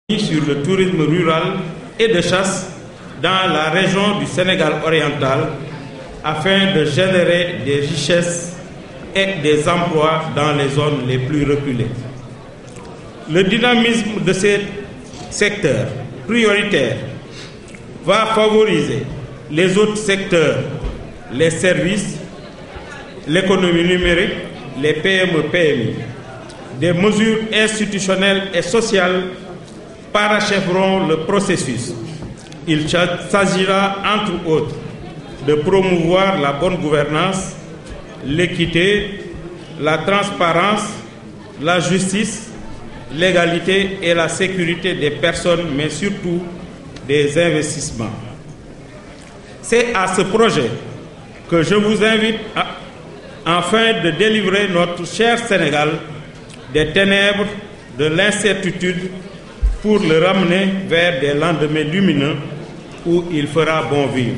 sur le tourisme rural et de chasse dans la région du Sénégal oriental afin de générer des richesses et des emplois dans les zones les plus reculées. Le dynamisme de ces secteurs prioritaires va favoriser les autres secteurs, les services, l'économie numérique, les PME-PMI. Des mesures institutionnelles et sociales parachèveront le processus. Il s'agira, entre autres, de promouvoir la bonne gouvernance, l'équité, la transparence, la justice, l'égalité et la sécurité des personnes, mais surtout des investissements. C'est à ce projet que je vous invite à, afin de délivrer notre cher Sénégal des ténèbres de l'incertitude pour le ramener vers des lendemains lumineux où il fera bon vivre.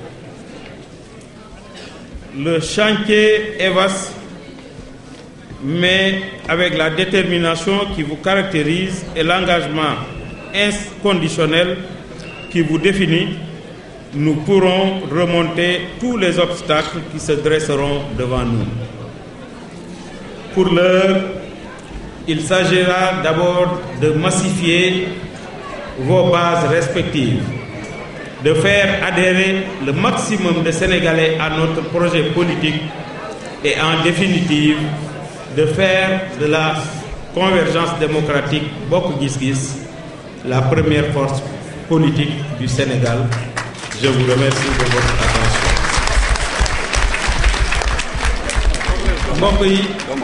Le chantier est vaste, mais avec la détermination qui vous caractérise et l'engagement inconditionnel qui vous définit, nous pourrons remonter tous les obstacles qui se dresseront devant nous. Pour l'heure, il s'agira d'abord de massifier vos bases respectives, de faire adhérer le maximum de Sénégalais à notre projet politique et en définitive de faire de la convergence démocratique Bokk Gis Gis la première force politique du Sénégal. Je vous remercie de votre attention. mbokk yi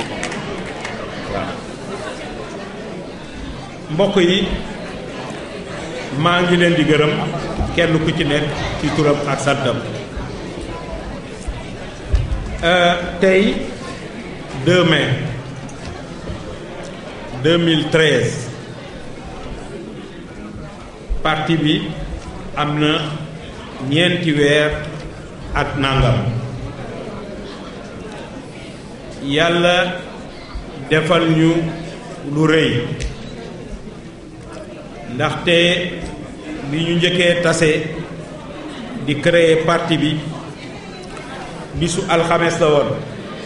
mbokk yi maa ngi leen di gërëm kenn ku ci nekk ci turam ak santam tey 2 mai 2013 parti bi am na ñeenti weer ak nangam yàlla defal ñu lu rëy ndaxte bi ñu njëkkee tase di créer parti bi bisu alxames la woon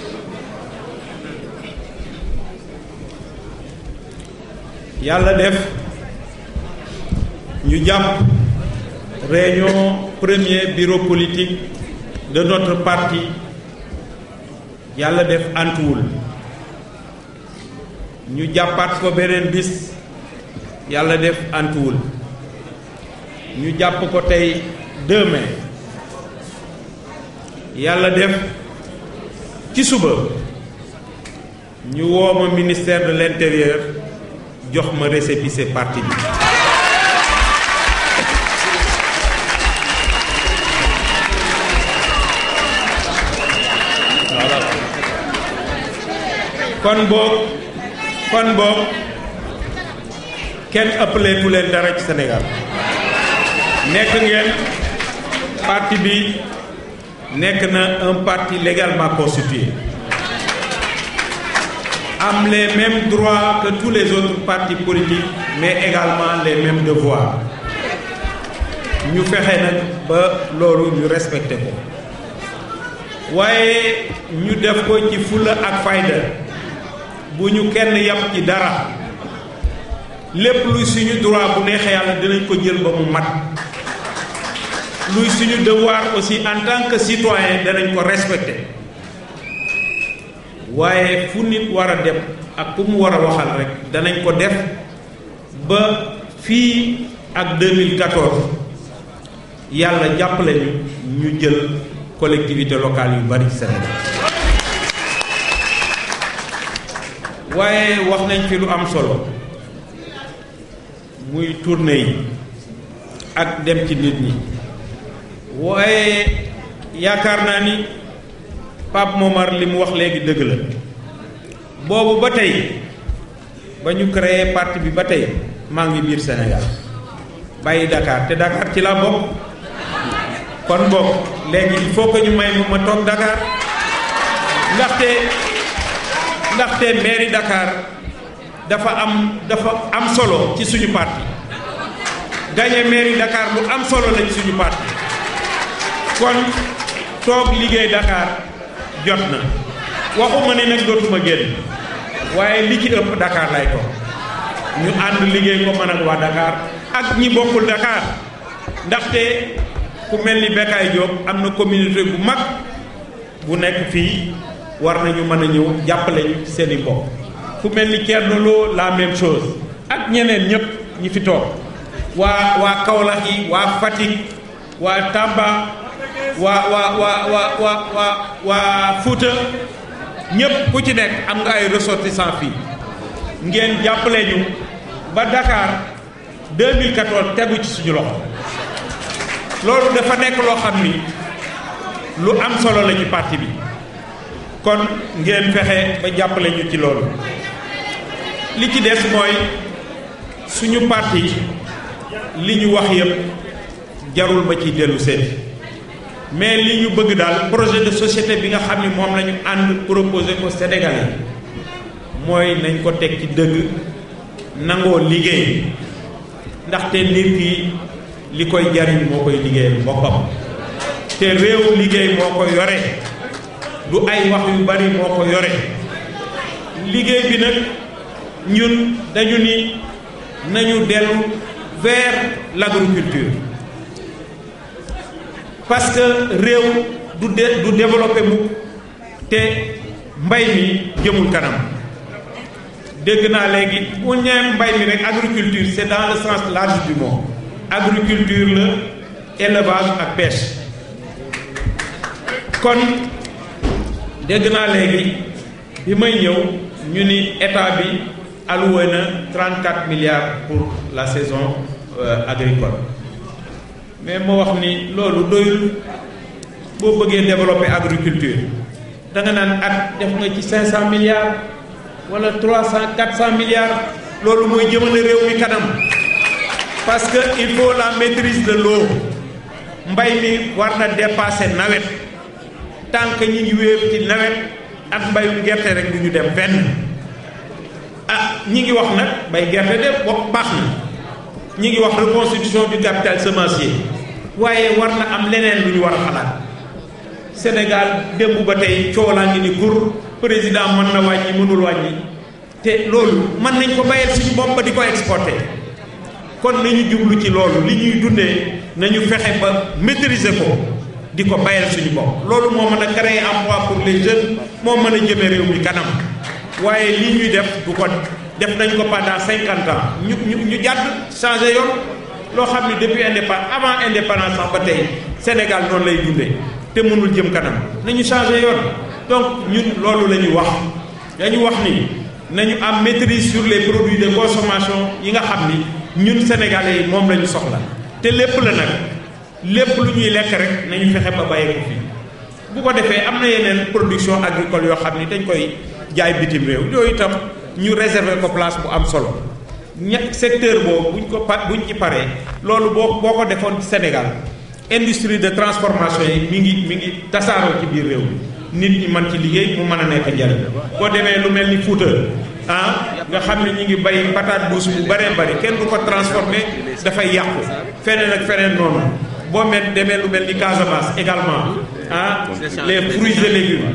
yàlla def ñu jàpp réunion premier bureau politique de notre parti yàlla def antuwul ñu jàppaat ko beneen bis yàlla def antuwul ñu jàpp ko tey 2 mai yàlla def ci suba ñu woo ma ministère de l'intérieur jox ma récépissé parti bi kon boog kon boog kenn ëppaleetu leen dara ci Sénégal nekk ngeen parti bi nekk na un parti légalement constitué am les mêmes droits que tous les autres partis politiques mais également les mêmes devoirs ñu fexe nag ba loolu ñu respecté ko waaye ñu def ko ci fulla ak fayda bu ñu kenn yàpp ci dara lépp luy suñu droit bu neexee yàlla dinañ ko jël ba mu mat luy suñu devoir aussi en tant que citoyen danañ ko respecter waaye fu nit war a dem ak ku mu war a waxal rek danañ ko def ba fii ak 2014 yàlla jàppale ñu ñu jël collectivité locale yu bari Sénégal waaye wax nañ fi lu am solo muy tournée yi ak dem ci nit ñi waaye yaakaar naa ni Pape Momar li mu wax léegi dëgg la boobu ba tey ba ñu créé parti bi ba tey maa ngi biir Sénégal bàyyi Dakar te Dakar ci la bokk kon bokk léegi il faut que ñu may ma ma toog Dakar ndaxte ndaxte mairie Dakar dafa am dafa am solo ci suñu parti gagné mairie Dakar lu am solo lañ suñu parti kon toog liggéey Dakar jot na waxuma ne nag dootuma génn waaye li ci ëpp Dakar lay toog ñu ànd liggéey ko man ak waa Dakar ak ñi bokkul Dakar ndaxte ku mel ni Bekkaay Diop am na communauté bu mag bu nekk fii war nañu mën a ñëw jàppale ñu seen i mbokk ku mel ni Thierno Lo la même chose ak ñeneen ñëpp ñi fi toog waa waa Kaolack yi waa Fatick waa Tamba waa waa waa waa waa waa waa Fouta ñëpp ku ci nekk am nga ay ressortissants fii ngeen jàppale ñu ba Dakar 2014 tegu ci suñu loxo loolu dafa nekk loo xam ni lu am solo la ci parti bi kon ngeen fexe ba jàppale ñu ci loolu li ci des mooy suñu parti li ñu wax yëpp jarul ba ci dellu seen mais li ñu bëgg daal projet de société bi nga xam ni moom la ñu ànd proposé ko Sénégalais mooy nañ ko teg ci dëgg nangoo liggéey ndaxte nit ki li koy jariñ moo koy liggéeyal boppam te réew liggéey moo ko yore du ay wax yu bari moo ko yore liggéey bi nag ñun dañu ni nañu dellu vers l'agriculture parce que réew du de du développé mu te mbay mi jëmul kanam dégg naa léegi bu ñee mbay mi rek agriculture c'est dans le sens large du mot agriculture la élevage ak pêche kon dégg naa léegi bi may ñëw ñu ni état bi alloué na 34 milliards pour la saison euh, agricole mais moo wax ni loolu doyul boo bëggee développer agriculture da nga naan at def nga ci 500 milliards wala 300 400 milliards loolu mooy jëmale réew mi kanam parce que il faut la maîtrise de l'eau mbay mi war na dépasser nawet tant que ñi ngi wéer ci nawet ak mbayum gerte rek du ñu dem fenn ah ñi ngi wax nag bay gerte de wax baax na ñi ngi wax reconstitution du capital semencier waaye war na am leneen lu ñu war a xalaat Sénégal démb ba tey coolaa ngi ni gur président mën na wàññi mënul wàññi te loolu mën nañ ko bayal suñu bopp ba di ko exporter kon nañu jublu ci loolu li ñuy dundee nañu fexe ba maîtriser ko di ko bayal suñu bopp loolu moo mën a créer emploi pour les jeunes moo mën a jëme réew mi kanam waaye li ñuy def du ko def nañ ko pendant cinquante ans ñu ñu ñu jàdd changé yoon loo xam ne depuis indépendance avant indépendance sax ba tey Sénégal noonu lay dundee te mënul jëm kanam nañu changé yoon donc ñun loolu la ñu wax dañu wax ni nañu am maîtrise sur les produits de consommation yi nga xam ni ñun sénégalais yi moom la ñu soxla te lépp la nag lépp lu ñuy lekk rek nañu fexe ba bàyyi ko fii bu ko defee am na yeneen production agricole yoo xam ni dañ koy jaay bitim réew yooyu itam ñu réserver ko place bu am solo ña secteur boobu buñ ko pa buñ ci paree loolu boo boo ko defoon ci Sénégal industrie de transformation yi mi ngi mi ngi tasaaroo ci biir réew mi nit ñi mën ci liggéey mu mën a nekk njariñ boo demee lu mel ni Fuuta ah nga xam ne ñu ngi bay patate douce bu bëree bëri kenn du ko transformé dafay yàqu feneen ak feneen noonu boo mel demee lu mel ni Casamance également ah les fruits et légumes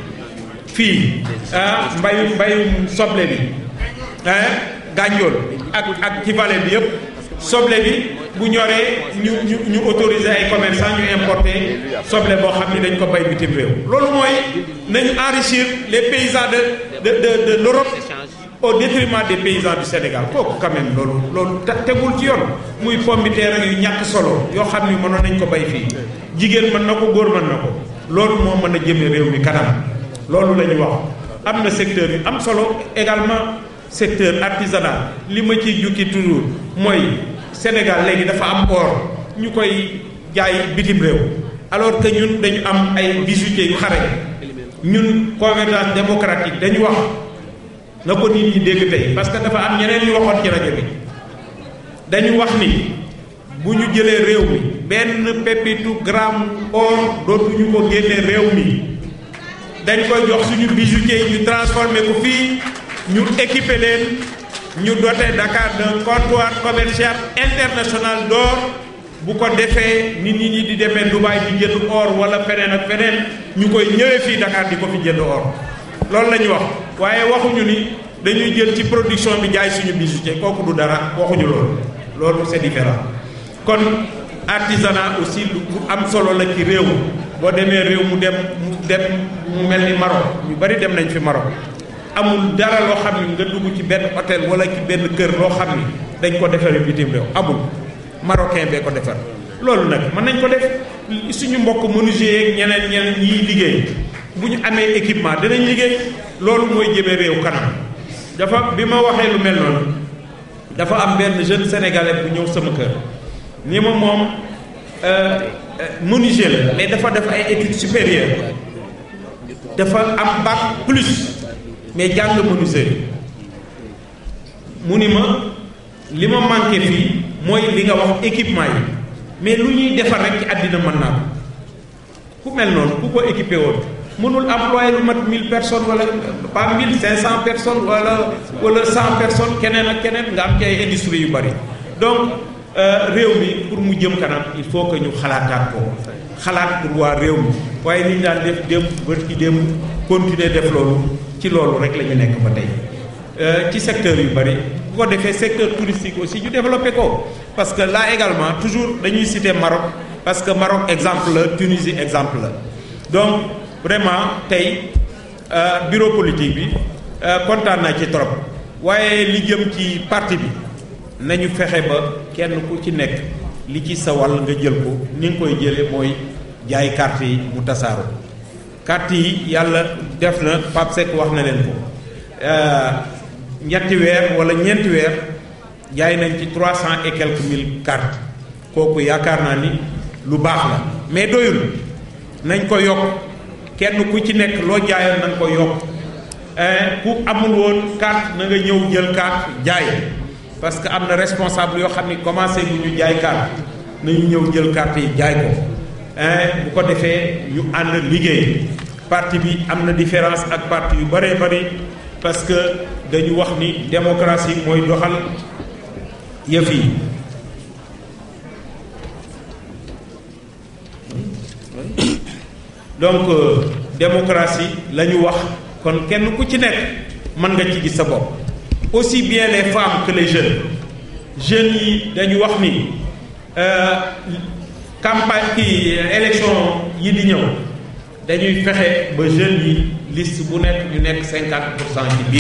fii ah mbayum mbayum soble bi ah gànjool ak ak ci vallée bi yëpp soble bi bu ñoree ñu ñu ñu autoriser ay commerçants ñu importer soble boo xam ni dañ ko bay bitim réew loolu mooy nañu enrichir les paysans de de de de l'Europe au détriment des paysans du Sénégal kooku quand même loolu loolu tegul ci yoon muy pomme de terre yu ñàkk solo yoo xam ni mënoon nañ ko bay fii jigéen mën na ko góor mën na ko loolu moo mën a jëme réew mi kanam loolu la ñu wax am na secteur yu am solo également secteur artisanal li ma ciy jukki toujours mooy Sénégal léegi dafa am or ñu koy jaay bitim réew alors que ñun dañu am ay bijoutiers yu xare ñun convergence démocratique dañu wax na ko nit ñi dégg tey parce que dafa am ñeneen ñu waxoon ci rajo bi dañu wax ni bu ñu jëlee réew mi benn pépitu gramme or dootuñu ko génne réew mi dañ koy jox suñu bijoutiers yi ñu transformé ko fii ñu équipé leen ñu doté Dakar d'un comptoir commercial international d'or bu ko defee nit ñi di demee Dubaï di jënd or wala feneen ak feneen ñu koy ñëwee fii Dakar di ko fi jënd or loolu la ñu wax waaye waxuñu ni dañuy jël ci production bi jaay suñu bijoutier kooku du dara waxuñu loolu loolu c'est différent kon artisanat aussi lu am solo la ci réew boo demee réew mu dem mu dem mu mel ni Maroc ñu bari dem nañ fi Maroc amul dara loo xam ni nga dugg ci benn hôtel wala ci benn kër loo xam ni dañ ko defaree bitim réew amul marocain bee ko defar loolu nag mën nañ ko def suñu mbokk menuisier yeeg ñeneen ñeneen ñiy liggéey bu ñu amee équipement dinañ liggéey loolu mooy jëmee réew kanam dafa bi ma waxee lu mel noonu dafa am benn jeune sénégalais bu ñëw sama kër ni ma moom menuisier la mais dafa def ay études supérieures dafa am bac plus mais jàng menuisier mu ni ma li ma manqué fii mooy li nga wax équipement yi mais lu ñuy defar rek ci àddina mën naa ko ku mel noonu ku ko équipé woon mënul employé lu mat 1000 personnes wala pas 1500 personnes wala wala 100 personnes keneen ak keneen nga am ci ay industrie yu bari donc réew mi pour mu jëm kanam il faut que ñu xalaataat ko xalaat pour waa réew mi waaye ni ñu daan def démb bët ki démb continuer def loolu ci loolu rek la ñu nekk ba tey ci secteur yu bari bu ko defee secteur touristique aussi ñu développé ko parce que là également toujours dañuy citer Maroc parce que Maroc exemple la Tunisie exemple la donc vraiment tey bureau politique bi kontaan naa ci trop waaye li jëm ci parti bi nañu fexe ba kenn ku ci nekk li ci sa wàll nga jël ko ni nga koy jëlee mooy jaay carte yi mu tasaaroo carte yi yàlla def na Pape Seck wax na leen ko ñetti weer wala ñeenti weer jaay nañ ci trois cent et quelques mille cartes kooku yaakaar naa ni lu baax la mais doyul nañ ko yokk kenn ku ci nekk loo jaayoon nañ ko yokk ku amul woon carte na nga ñëw jël carte jaay parce que am na responsable yoo xam ni commencé bu ñu jaay carte nañu ñëw jël carte yi jaay ko bu ko defee ñu ànd liggéey parti bi am na différence ak parti yu bëree bëri parce que dañu wax ni démocratie mooy doxal yëf yi donc démocratie la ñu wax kon kenn ku ci nekk mën nga ci gis sa bopp aussi bien les femmes que les jeunes jeunes yi dañu wax ni campagne kii élection yi di ñëw dañuy fexe ba jeunes yi liste bu nekk ñu nekk cinquante pour cent ci biir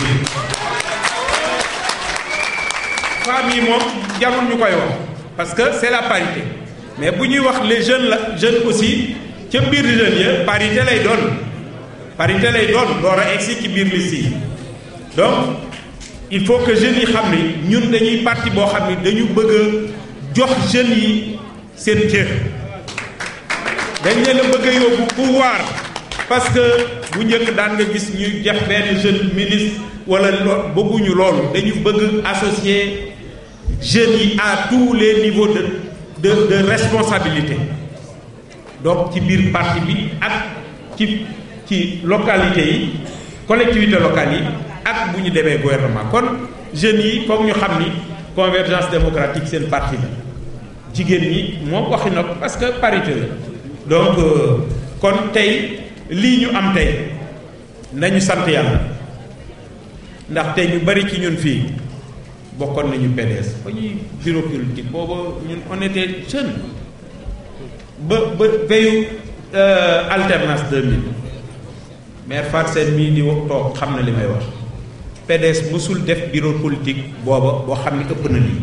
femmes yi moom jarul ñu koy wax parce que c'est la parité mais bu ñuy wax les jeunes la jeunes aussi ca biir jeunes ya parité lay doon parité lay doon door a egsi ci biir liste yi donc il faut que jeunes yi xam ni ñun dañuy parti boo xam ni dañu bëgg a jox jeunes yi seen cër dañ leen a bëgg a yóbbu pouvoir parce que bu njëkk daan nga gis ñuy def benn jeune ministre wala lo bëgguñu loolu dañu bëgg associer jeunes yi à tous les niveaux de de de responsabilité donc ci biir parti bi ak ci ci localité yi collectivité locale yi ak bu ñu demee gouvernement kon jeunes yi foog ñu xam ni convergence démocratique seen parti la jigéen ñi moom waxi na ko parce que parité la donc kon tey lii ñu am tey nañu sant yàlla ndax tey ñu bari ci ñun fii bokkoon nañu PDS ba ñuy bureau politique booba ñun on était jeune ba ba veyu alternance 2000 maire Fatou Sène mii di toog xam na li may wax PDS mësul def bureau politique booba boo xam ne ëpp na lii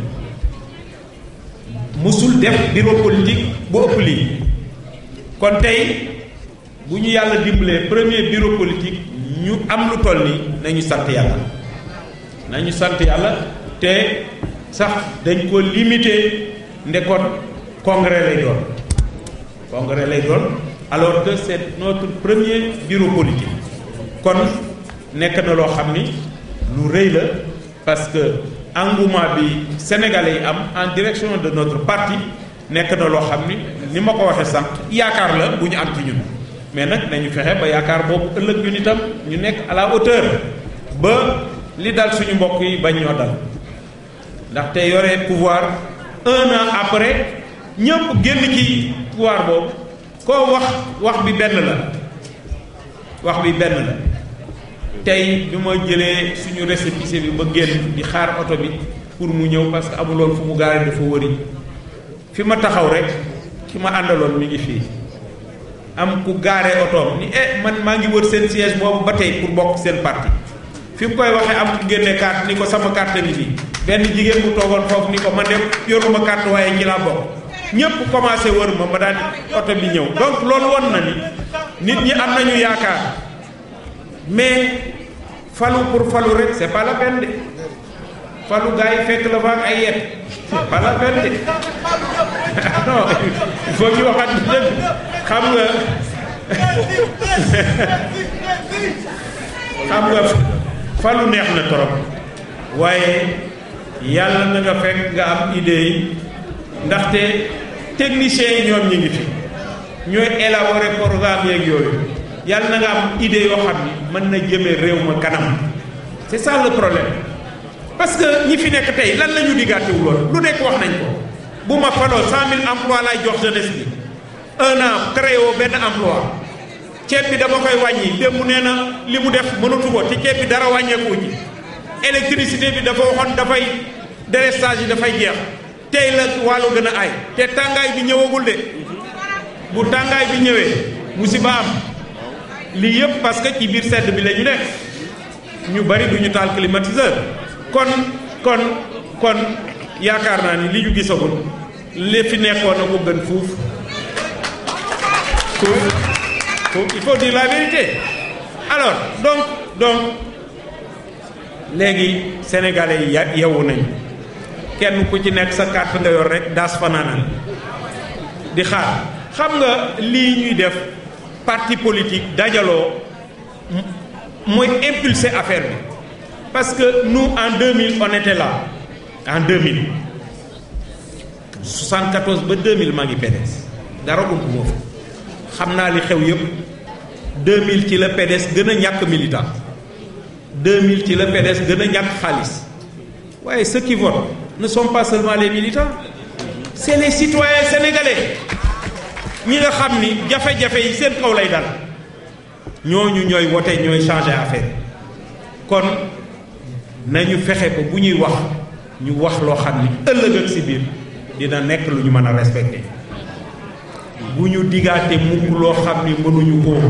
mësul def bureau politique bu ëpp lii kon tey bu ñu yàlla dimbalee premier bureau politique ñu am lu toll nii nañu sant yàlla nañu sant yàlla te sax dañ ko limité ndekoon congrès lay doon congrès lay doon alors que c'est notre premier bureau politique kon nekk na loo xam ni lu rëy la parce que engouement bi sénégalais yi am en direction de notre parti nekk na loo xam ni ni ma ko waxee sànq yaakaar la bu ñu am ci ñun mais nag nañu fexe ba yaakaar boobu ëllëg ñun itam ñu nekk à la hauteur ba li dal suñu mbokk yi bañ ñoo dal ndaxte yore pouvoir un an après ñëpp génn ci pouvoir boobu koo wax wax bi benn la wax bi benn la tey bi ma jëlee suñu récépissé bi ba génn di xaar oto bi pour mu ñëw parce que amuloon fu mu gaare dafa wëri fi ma taxaw rek ki ma àndaloon mi ngi fii am ku gaare otoom ni eh man maa ngi wër seen siège boobu ba tey pour bokk seen parti fi mu koy waxee am ku génne carte ni ko sama carte bi nii benn jigéen bu toogoon foofu ni ko man de yoruma carte waaye ci laa bokk ñëpp commencé wër ma ma daal di oto bi ñëw donc loolu won na ni nit ñi am nañu yaakaar mais falu pour falu rek c'est pas la peine de falu gars yi fekk la fa ak ay yet c'est pas la peine de non il faut ñu waxat dëgg xam nga xam nga falu neex na torop waaye yàlla na nga fekk nga am idée yi ndaxte techniciens yi ñoom ñi ngi fi ñooy élaborer programme yeeg yooyu yàlla na nga am idée yoo xam ni mën na jëmee réew ma kanam c'est ça le problème parce que ñi fi nekk tey lan la ñu diggaatewul loolu lu nekk wax nañ ko bu ma faloo cent mille emplois lay jox jeunesse bi un an créé woo benn emploi ceeb bi dama koy wàññi démb nee na li mu def mënatu ko te ceeb bi dara wàññeeku ji électricité bi dafa waxoon dafay délestage yi dafay jeex tey la wàllu gën a ay te tàngaay bi ñëwagul de bu tàngaay bi ñëwee musiba am lii yëpp parce que ci biir sedd bi la ñu nekk ñu bari du ñu taal climatiseur kon kon kon yaakaar naa ni li ñu gisagul li fi nekkoon na ko gën fuuf fuuf fuuf il faut dire la vérité alors donc donc léegi sénégalais yi yeewu nañu kenn ku ci nekk sa carte nga yor rek daas fanaanal di xaar xam nga lii ñuy def parti politique dajaloo mooy impulser affaire bi parce que nous en 2000 on était là en 2000 74 ba 2000 maa ngi PDS dara ump moo fa xam naa li xew yëpp 2000 ci la PDS gën a ñàkk militant 2000 ci la PDS gën a ñàkk xaalis waaye ceux qui votent ne sont pas seulement les militants c'est les citoyens sénégalais ñi nga xam ni jafe-jafe yi seen kaw lay dal ñooñu ñooy wote ñooy changer affaire kon nañu fexe ba bu ñuy wax ñu wax loo xam ni ëllëg ak si biir dina nekk lu ñu mën a respecter bu ñu digaate mukk loo xam ni mënuñu ko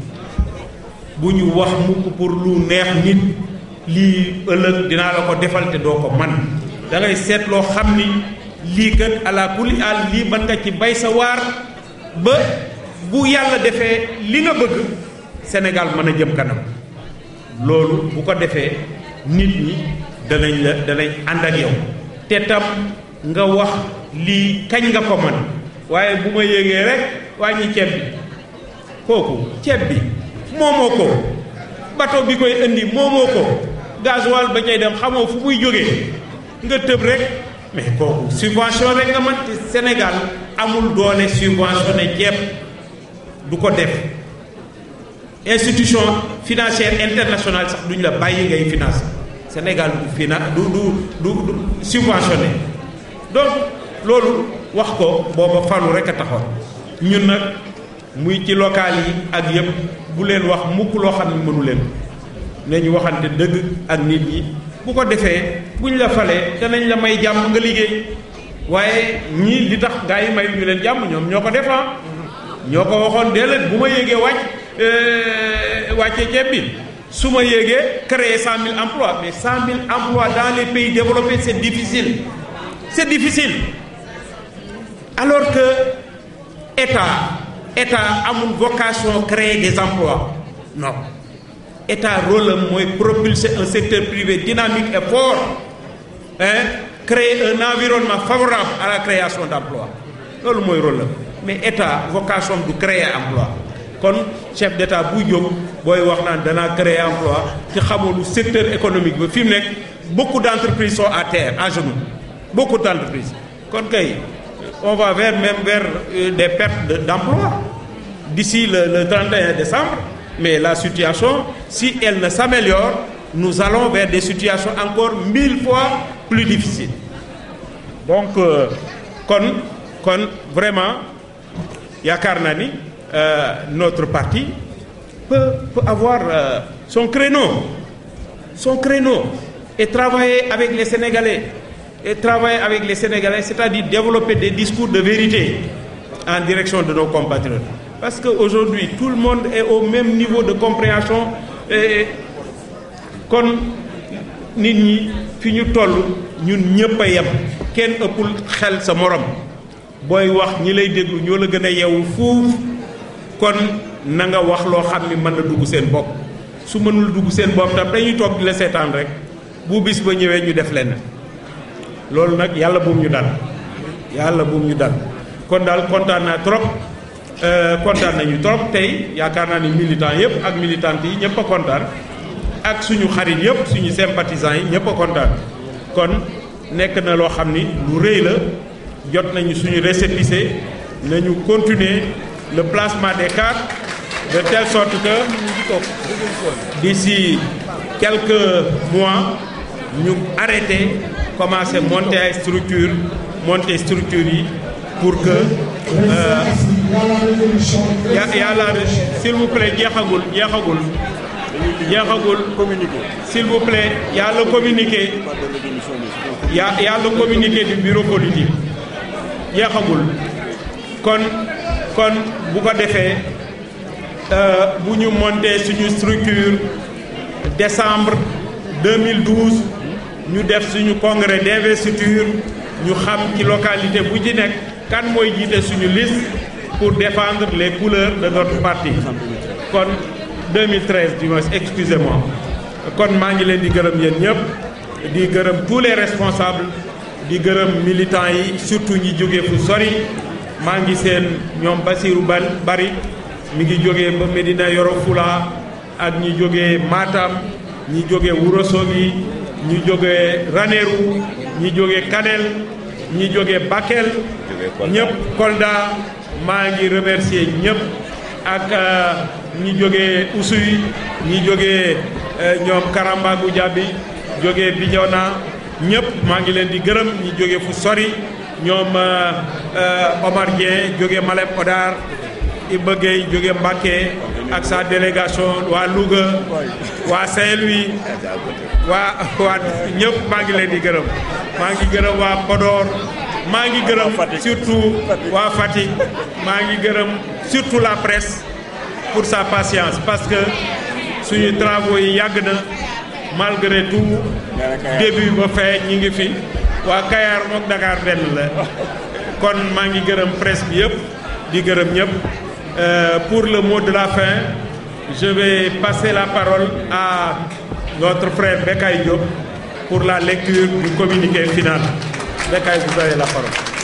bu ñu wax mukk pour lu neex nit lii ëllëg dinaa la ko defal te doo ko man da ngay seet loo xam ni lii kat ala kulli àll lii mën nga ci bay sa waar ba bu yàlla defee li nga bëgg Sénégal mën a jëm kanam loolu bu ko defee nit ñi danañ la danañ ànd ak yow te tam nga wax lii kañ nga ko man waaye bu ma yéegee rek wàññi ceeb bi kooku ceeb bi moomoo ko bateau bi koy indi moomoo ko gasoil ba cay dem xamoo fu muy jógee nga tëb rek mais kooku subvention rek nga man ci Sénégal amul doole subventionné ceeb du ko def institution financière internationale sax duñ la bàyyi ngay finance Sénégal du fina du du du du subventionné donc loolu wax ko booba falu rek a taxoon ñun nag muy ci local yi ak yëpp bu leen wax mukk loo xam ne mënu leen ne ñu waxante dëgg ak nit ñi bu ko defee buñ la falee danañ la may jàmm nga liggéey waaye ñii li tax gaa yi may ñu leen jàmm ñoom ñoo ko defaa ñoo ko waxoon déedéet bu ma yéegee wàcc wàccee ceeb bi su ma yéegee créer cent mille emplois mais cent mille emplois dans les pays développés c'est difficile c'est difficile alors que état état amul vocation créer des emplois non état rôle am mooy propulser un secteur privé dynamique et fort hein créer un environnement favorable à la création d'emplois loolu mooy rôle am mais état vocation du créer emploi kon chef d'état buy jóg booy wax naan danaa créer emploi ci xamulu secteur économique ba fi mu nekk beaucoup d'entreprises sont à terre à genoux beaucoup d'entreprises kon kay on va vers même vers des pertes de, d'emploi d'ici le, le 31 décembre mais la situation si elle ne s'améliore nous allons vers des situations encore mille fois plus difficiles donc kon kon vraiment yaakaar naa ni notre parti peut peut avoir son créneau son créneau et travailler avec les Sénégalais et travailler avec les Sénégalais c'est-à-dire développer des discours de vérité en direction de nos compatriotes parce qu'aujourd'hui tout le monde est au même niveau de compréhension et kon nit ñi fi ñu toll ñun ñëpp a yem kenn ëppul xel sa morom booy wax ñi lay déglu ñoo la gën a yeewu fuuf kon na nga wax loo xam ni mën na dugg seen bopp su mënul dugg seen bopp tam dañuy toog di la seetaan rek bu bis ba ñëwee ñu def lenn loolu nag yàlla buum ñu dal yàlla buum ñu dal kon daal kontaan naa trop kontaan nañu trop tey yaakaar naa ni militants yëpp ak militantes yi ñëpp a kontaan ak suñu xarit yëpp suñu sympathisants yi ñëpp a kontaan kon nekk na loo xam ni lu rëy la jot nañu suñu récépissé nañu continuer le placement des cartes de telle sorte que d'ici quelques mois ñu arrêter commencer monter ay structure monter structure yi pour que ya yàlla s'il vous plaît jeexagul jeexagul jeexagul s'il vous plaît y a le communiqué y a y a le communiqué du bureau politique jeexagul kon kon bu ko defee bu ñu monter suñu structure décembre 2012 ñu def suñu congrès d'investiture ñu xam ci localité bu ci nekk kan mooy jiite suñu liste pour défendre les couleurs de notre parti kon 2013 du moins excusez-moi kon maa ngi leen di gërëm yéen ñëpp di gërëm tous les responsables di gërëm militants yi surtout ñi jóge fu sori maa ngi seen ñoom Basirou Bari mi ngi jógee ba Medina Yoro Fula ak ñi jógee Matam ñi jógee Ourossogui ñi jógee Ranérou ñi jógee Kanel ñi jógee Bakel ñëpp Kolda maa ngi remercier ñëpp ak ñi jógee Oussouye ñi jógee ñoom Karamba Goudiaby jógee Bignona ñëpp maa ngi leen di gërëm ñi jógee fu sori ñoom Omar Dieng jógee Malem Hodar Iba Gueye jóge Mbacké ak sa délégation waa Louga waa Saint-Louis waa waa ñëpp maa ngi leen di gërëm maa ngi gërëm waa Podor maa ngi gërëm surtout waa Fatick maa ngi gërëm surtout la presse pour sa patience parce que suñu travaux yi yàgg na malgré tout début ba fin ñi ngi fi waa Kayar mook Dakar benn la kon maa ngi gërëm presse bi yëpp di gërëm ñëpp pour le mot de la fin je vais passer la parole à notre frère Bekay Diop pour la lecture du communiqué final Bekay vous avez la parole